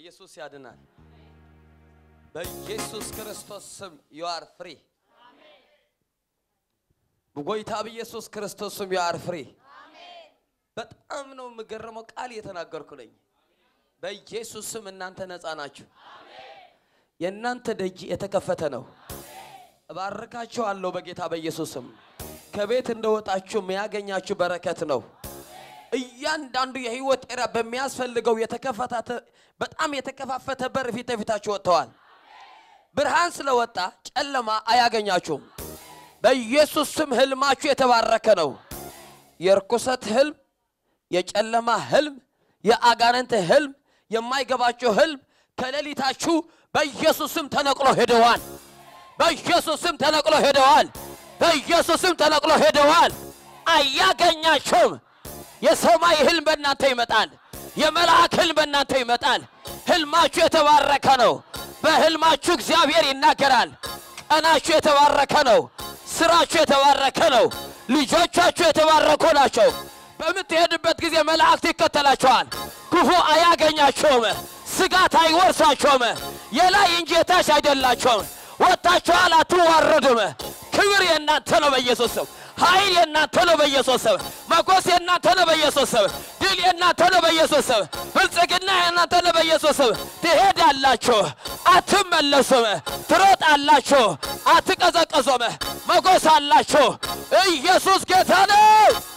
ኢየሱስ ያድናል። በኢየሱስ ክርስቶስ ስም ዩ አር ፍሪ። በጎይታ በኢየሱስ ክርስቶስ ስም ዩ አር ፍሪ። በጣም ነው የምገረመው ቃል እየተናገርኩ ነኝ። በኢየሱስ ስም እናንተ ነፃ ናችሁ። የእናንተ ደጅ የተከፈተ ነው። እባርካችኋለሁ በጌታ በኢየሱስ ስም። ከቤት እንደወጣችሁ የሚያገኛችሁ በረከት ነው። እያንዳንዱ የህይወት ኤራ በሚያስፈልገው የተከፈታተ በጣም የተከፋፈተ በር ፊት ለፊታችሁ ወጥተዋል። ብርሃን ስለወጣ ጨለማ አያገኛችሁም። በኢየሱስ ስም ህልማችሁ የተባረከ ነው። የርኩሰት ህልም፣ የጨለማ ህልም፣ የአጋንንት ህልም፣ የማይገባችሁ ህልም ከሌሊታችሁ በኢየሱስ ስም ተነቅሎ ሄደዋል። በኢየሱስ ስም ተነቅሎ ሄደዋል። በኢየሱስ ስም ተነቅሎ ሄደዋል። አያገኛችሁም። የሰማይ ህልም በእናንተ ይመጣል። የመልአክ ህልም በእናንተ ይመጣል። ህልማችሁ የተባረከ ነው። በህልማችሁ እግዚአብሔር ይናገራል። ቀናችሁ የተባረከ ነው። ስራችሁ የተባረከ ነው። ልጆቻችሁ የተባረኩ ናቸው። በምትሄድበት ጊዜ መላእክት ይከተላቸዋል። ክፉ አያገኛቸውም። ስጋት አይወርሳቸውም። የላይ እንጂ የታች አይደላቸውም። ወጥታችኋል፣ አትዋረዱም። ክብር የእናንተ ነው በኢየሱስ ስም። ኃይል የእናንተ ነው በኢየሱስ ስም። መጎስ የእናንተ ነው በኢየሱስ ስም። ድል የእናንተ ነው በኢየሱስ ስም። ብልጽግና የእናንተ ነው በኢየሱስ ስም። ትሄዳላችሁ፣ አትመለሱም። ትሮጣላችሁ፣ አትቀዘቀዙም። መጎስ አላችሁ። ኢየሱስ ጌታ ነው።